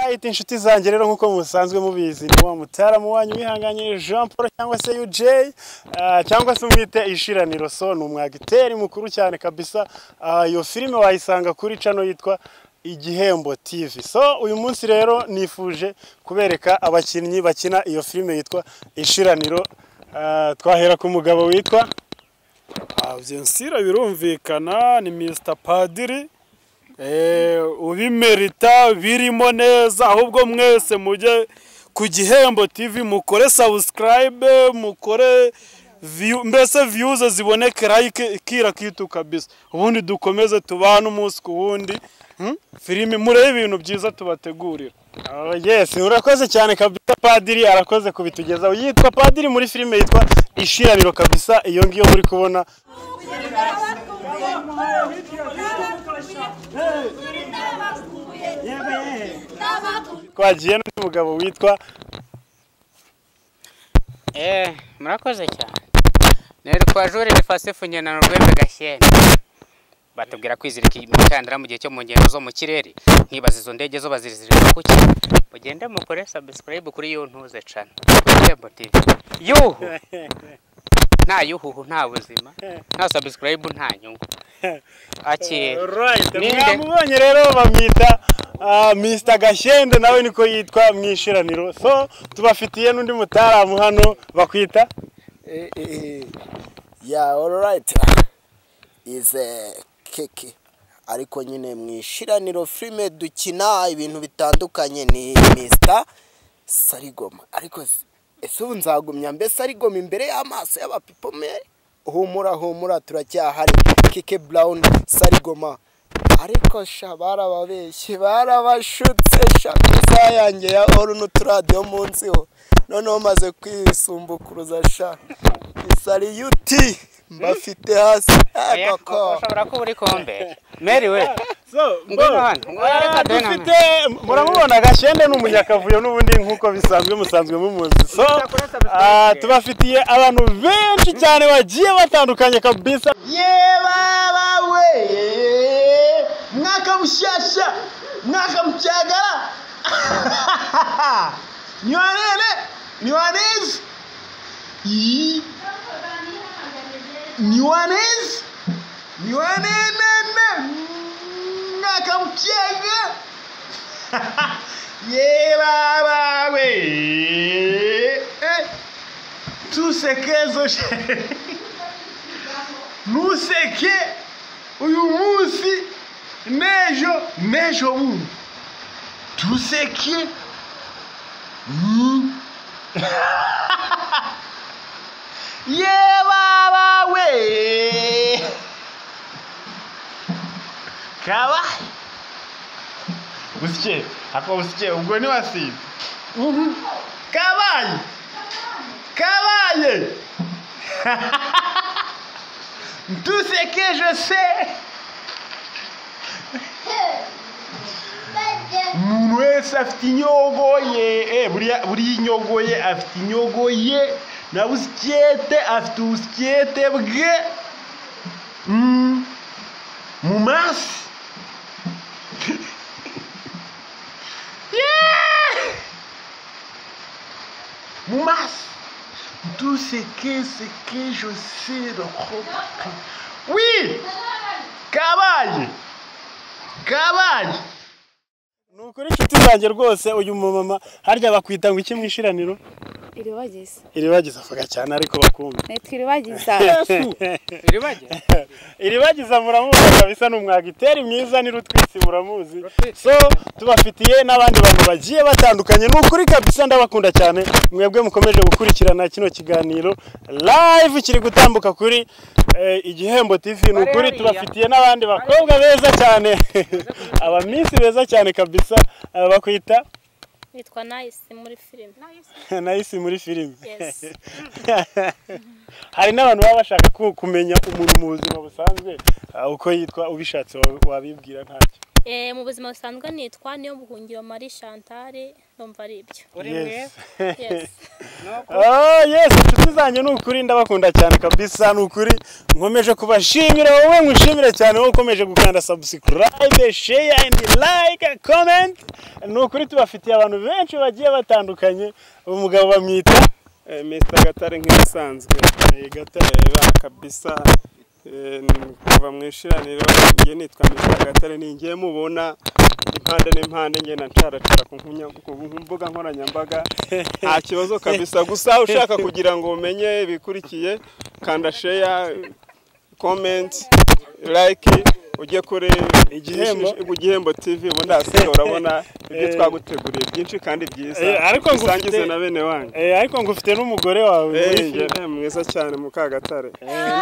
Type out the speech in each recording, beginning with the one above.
right inshuti zanjye rero nk'uko musanzwe mubizi ni wa mutaramu wanyu wihanganye jean paul cyangwa se UJ ah, cyangwa se umwite ishiraniro so ni umwagiteri mukuru cyane kabisa Ah, iyo filime wayisanga kuri cano yitwa igihembo tv so uyu munsi rero nifuje kubereka abakinnyi bakina iyo filime yitwa ishiraniro Ah, twahera ku mugabo witwa byensira birumvikana ni mr padiri Eh, ubimerita birimo neza ahubwo mwese mujye ku gihembo tv mukore subscribe mukore view- mbese viyuze zibonekera ikira kitu kabisa ubundi dukomeze tubane umunsi ku wundi Hmm? filime murebe ibintu byiza tubategurira Oh, yes urakoze cyane kabisa padiri arakoze kubitugezaho yitwa padiri muri filime yitwa ishiraniro kabisa iyo ngiyo muri kubona twagiye n'undi mugabo witwa Eh, murakoze cyane nitwa jurire fasifu ngendanwa rwembe gashyene batubwira kwizirika imikandara mu gihe cyo mu ngendo zo mu kirere nkibaza izo ndege zo bazirizirika kuki mugende mukore subscribe kuri yo ntuze cana kuri Irembo TV yuhu nta yuhuhu nta buzima nta subscribe nta nyungu akire Right, Ninde? mwamubonye rero bamwita ah, Mr gashyende nawe niko yitwa mu ishiraniro so tubafitiye n'undi mutaramu hano bakwita Eh, eh, eh. yeah all right is eh, keke ariko nyine mu ishiraniro filime dukina ibintu bitandukanye ni Mr Sarigoma ariko se- ese ubu nzagumya mbe Sarigoma imbere y'amaso y'abapipome humura humura turacyahari keke Brown Sarigoma ariko sha barababeshye barabashutse sha ku isaha yanjye ya oru n'uturadiyo munsi ho noneho maze kwisumbukuruza sha isari yuti mbafite hasi Oya, agakora ushobora kuba uri kombe meriwe So, Ngwino bo, hano. eh, Reka dore na dufite muramubona gashende ni umunyakavuyo n'ubundi nk'uko bisanzwe musanzwe mumuzi so ah, tubafitiye abantu benshi cyane bagiye batandukanye kabisa yebabawe mwakamushasha mwakamucyagara niwanene niwanezi Ii. niwanezi niwanenene mwakamucyaga yebabawe Eh, tusekezo sha- ntuseke uyu munsi n'ejo n'ejo bundi tuseke Mm. ye baba we kabaye busike ako busike ubwo ntiwasize Mhm. kabaye kabaye Tout ce que je sais. umuntu wese afite inyogoye eh, buriya buriya inyogoye afite inyogoye na busikete afite ubusikete bwe Mm. mu maso Yeah! mu maso tout ce que ce que je sais de propre. Oui, kabaye, kabaye. ni ukuri inshuti zanjye rwose uyu mumama harya bakwita ngo iki mu ishiraniro iribagiza iribagiza avuga cyane ariko bakumva nitwa iribagiza iribagiza iribagiza muramuzi kabisa ni umwagiteri mwiza ni rutwitsi muramuzi so tubafitiye n'abandi bantu bagiye batandukanye ni ukuri kabisa ndabakunda cyane mwebwe mukomeje gukurikirana kino kiganiro live kiri gutambuka kuri eh, igihembo tv ni ukuri tubafitiye n'abandi bakobwa beza cyane abaminsi beza cyane kabisa eh, bakwita yitwa nayisi muri filime nayisi muri filime Yes. hari n'abantu baba bashaka ku- kumenya umuntu mu buzima busanzwe ah, uko yitwa ubishatse wa- wabibwira ntacyo Eh, mu buzima busanzwe nitwa niyo buhungiro Marie Chantal ndumva ari ibyo uri Yes. yes Oh, yes inshuti zanjye ni ukuri ndabakunda cyane kabisa ni ukuri nkomeje kubashimira wowe nkwishimire cyane wowe ukomeje gukanda subscribe share and like comment ni ukuri tubafitiye abantu benshi bagiye batandukanye umugabo bamwita Eh, Mr Gatare nk'ibisanzwe Eh, Gatare ba kabisa Eh, ni- kuva mu ishiraniro njye nitwa Mr Gatare ni njye mubona impande n'impande njye na ncaracara ku nkunya- ku mbuga nkoranyambaga nta kibazo kabisa gusa ushaka kugira ngo umenye ibikurikiye kanda share comment like ujye kuri Igihembo. igihembo tv ubundi hasi urabona ibyo twaguteguriye byinshi kandi byiza Eh, ariko ngo bisangize ufite- na bene wanyu eh, ariko ngufite n'umugore wawe muri Eh, filime. njye mwiza cyane mukagatare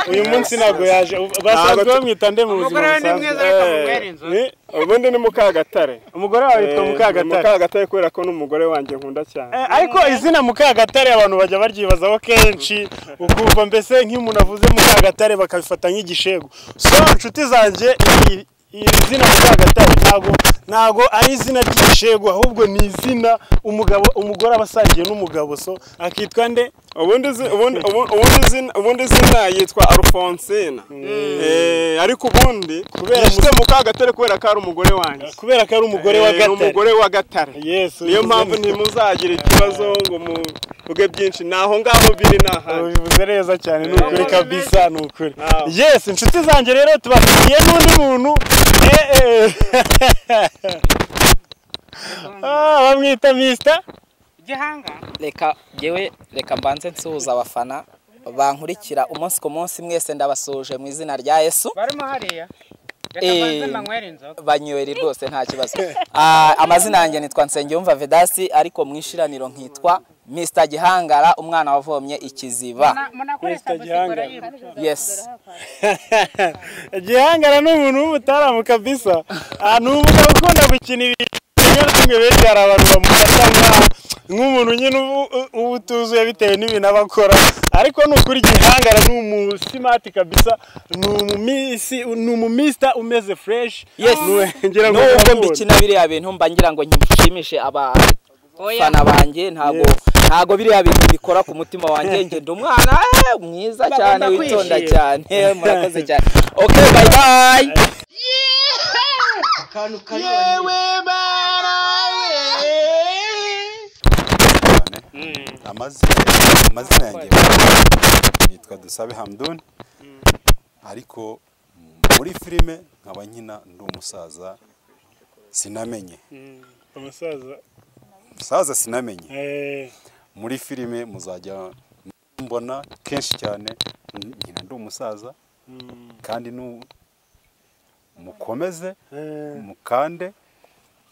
uyu munsi ntabwo yaje basanzwe Ntabwo- bamwita nde mu buzima umugore we ni mwiza busanzwe ariko Eh, amubera inzu Eh, ubundi ni mukagatare umugore wawe yitwa Eh, mukagatare mukagatare kubera ko n'umugore wanjye nkunda cyane Eh, ariko izina mukagatare abantu bajya baryibazaho kenshi ukumva mbese nk'umuntu avuze mukagatare bakabifata nk'igishego so nshuti zanjye iri iri zina mukagatare ntago ntago ari izina ry'igishego ahubwo ni izina umugabo umugore aba asangiye n'umugabo so akitwa nde ubundi zi- ubundi- ubu- ubundi zina- ubundi zina yitwa alphonsine Eh, ariko ubundi Kubera yishyize mukagatare kubera ko ari umugore wanjye kubera ko ari umugore wa Eh, ni gatare umugore wa gatare Yes, niyo ubivuze mpamvu neza. ntimuzagira ikibazo ngo muvuge byinshi ni aho ngaho biri ni ahandi ubivuze neza cyane ni ukuri Eh. kabisa ni ukuri Ah. yes inshuti zanjye rero tubafitiye n'undi muntu eh, eh. Ah, bamwita misita gihanga reka yewe reka mbanze nsuhuza abafana bankurikira umunsi ku munsi mwese ndabasuje mu izina rya yesu barimo hariya reka Eh. mbanze mbanywere inzoga banyweri rwose nta kibazo Ah, amazina yanjye nitwa nsengiyumva vedasi ariko mu ishiraniro nkitwa mr gihangara umwana wavomye ikiziba Muna- munakoresha gusigura yibutse yesi gihangara ni umuntu w'umutaramu kabisa Ah, ni umugabo ukunda gukina ibintu bimwe na bimwe benshi hari abantu bamufata nka- nk'umuntu nyine uba- uba utuzuye bitewe n'ibintu aba akora ariko ni ukuri gihangara ni umusimati kabisa ni umumisi ni umumisita umeze fureshi Yes. ngira ngo nubwo uramubona. mbikina biriya bintu mba ngira ngo nshimishe abafana oya banjye ntago ntago biriya bintu mbikora ku mutima wanjye ngenda umwana eh, mwiza cyane Bagomba witonda kwishima. cyane murakoze cyane okay bye bye amazina amazina yanjye nitwa dusabe hamdun ariko muri filime nkaba nkina ndi umusaza sinamenye umusaza umusaza sinamenye eh, muri filime muzajya mbona kenshi cyane nkina ndi umusaza kandi nu mukomeze eh, mukande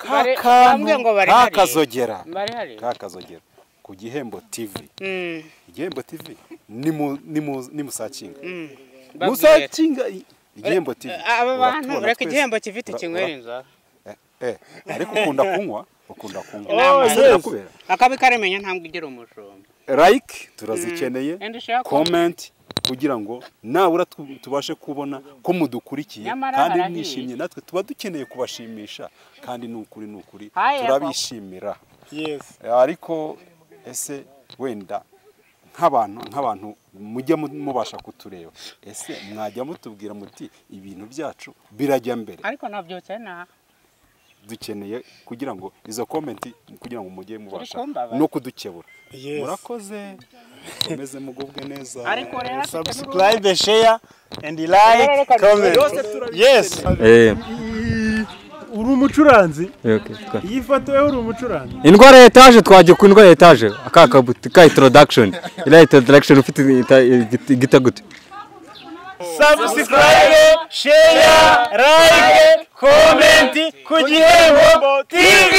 Bari- bambwiye ngo bari hariya. kakazogera bari hariya kakazogera ku gihembo tv Mm, igihembo tv nimu- nimu- nimusakinga mm. Babwire. musakinga i- igihembo tv aba bantu uratubona reka twese. igihembo kivite Ura- kinywera ura- inzoga eh, ariko ukunda kunywa ukunda kunywa Inama. Ese birakubera? akabi karamenya ntabwo igira umushumba like turazikeneye Enda ushaka comment kugira ngo nabura tu- tubashe kubona ko mudukurikiye Nyamara kandi barahiye. mwishimye natwe tuba dukeneye kubashimisha kandi ni ukuri ni ukuri Haye, turabishimira yes ariko ese wenda nk'abantu nk'abantu mujye mu- mubasha kutureba ese mwajya mutubwira muti ibintu byacu birajya mbere ariko nabyutse naha dukeneye kugira ngo izo komenti kugira ngo mujye mubasha kumbaba. no kudukebura yes murakoze mukomeze mugubwe neza ariko rero afite subscribe share and like comment yes Eh, uri umucuranzi okay, twa- iyi foto yo uri umucuranzi indwara ya etaje twajya ku ndwara ya etaje aka kabuti ka introduction iriya introduction ufite ita- igita- igita gute subscribe share like comment ku gihembo tv